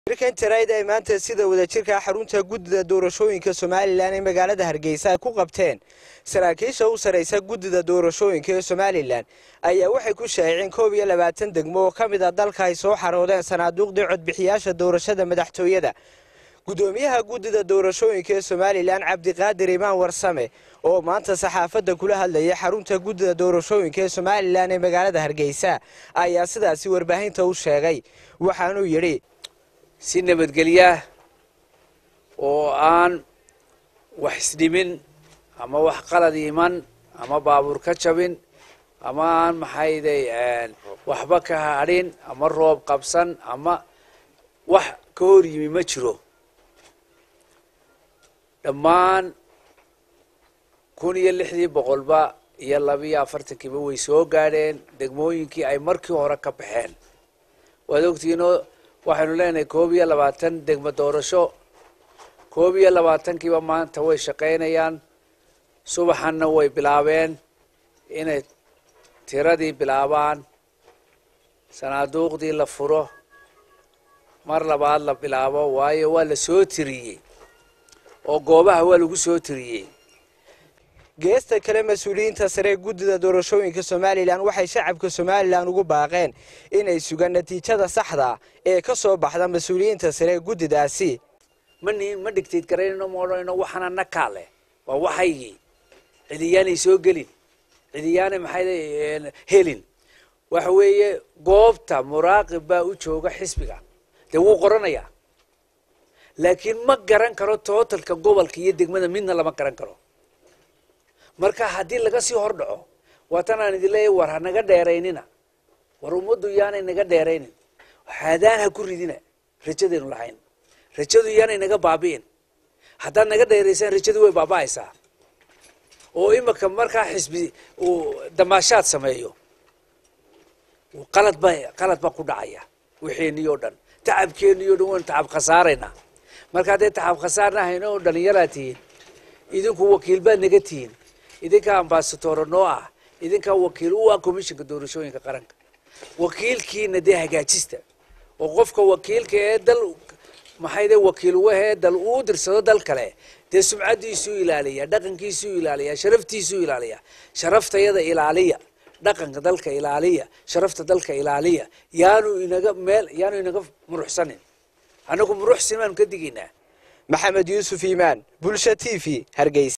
shirkan tarayd ay maanta sida wadajirka xarunta guddida doorashooyinka somalilan ee magaalada hargeysa ay ku qabteen saraakiisha u saraysa guddida doorashooyinka ee somalilan ayaa waxay ku shaaciceen koob iyo labaatan degmo oo ka mid a dalka ay soo xaroodeen sanaaduuqdii codbixiyaasha doorashada madaxtooyada guddoomiyaha guddida doorashooyinka ee somalilan cabdiqaadir imaan warsame oo maanta saxaafadda kula hadlayay xarunta guddida doorashooyinka ee somalilan ee magaalada hargeysa ayaa sidaasi warbaahinta u sheegay waxaanuu yidhi si nabadgelyaah oo aan wax isdhimin ama wax qalad iman ama baabuur ka jabin ama aan maxayday waxba ka hadhin ama roob qabsan ama wax ka hor yimi ma jiro dhammaan kun iyo lixdii boqolba iyo labiiyo afartankiiba way soo gaadheen degmooyinkii ay markii hore ka baxeen waad ogtihiinoo waxaynu leenahay koob iyo labaatan degmo doorasho koob iyo labaatankiiba maanta way shaqaynayaan subaxanna way bilaabeen inay tiradii bilaabaan sanaaduuqdii la furo mar labaad la bilaabo waayo waa la soo tiriyey oo goobaha waa lagu soo tiriyey geesta kale mas-uuliyiinta sare ee guddida doorashooyinka somalilan waxay shacabka somalilan ugu baaqeen inay sugaan natiijada saxda ee ka soo baxda mas-uuliyiinta sare ee guddidaasi mani ma dhigtayd garaynayno ma odhanayno waxana nakaa leh waa waxaygii cidiyaanay soo gelin cidiyaanay maxay helin waxa weeye goobta muraaqib baa u jooga xisbiga dee wuu qoranayaa laakiin ma garan karo tootalka gobolka iyo degmada midna lama garan karo marka haddii laga sii hor dhaco waatan aan idin leeyahy war ha naga dheeraynina war ummaddu yaanay naga dheeraynin haadaan ha ku ridina rajadaynu lahayn rajadu yaanay naga baabi'in haddaad naga dheeraysaan rajadu way baaba'aysaa oo imika markaa xisbi uu damaashaad sameeyo qalad ba qalad baa ku dhacaya wixeenii oo dhan tacabkeenii o dhan waynu tacab khasaaraynaa marka hadday tacab khasaarna hayno oo dhallinyaraa tihiin idinku wakiil baad naga tihiin idinkaa ambasadoro noo ah idinkaa wakiil u ah commissionka doorashooyinka qaranka wakiilkiina dee hagaajista oo qofka wakiilka ee dal maxayde wakiil wahee dal uu dirsado dal kale dee sumcaddiisuu ilaaliya dhaqankiisuu ilaaliya sharaftiisuu ilaaliya sharaftayada ilaaliya dhaqanka dalka ilaaliya sharafta dalka ilaaliya yaanu inaga meel yaanu inaga muruxsanin annagu muruxsin baanu ka digaynaa maxamed yuusuf iimaan bulsha t v hargeysa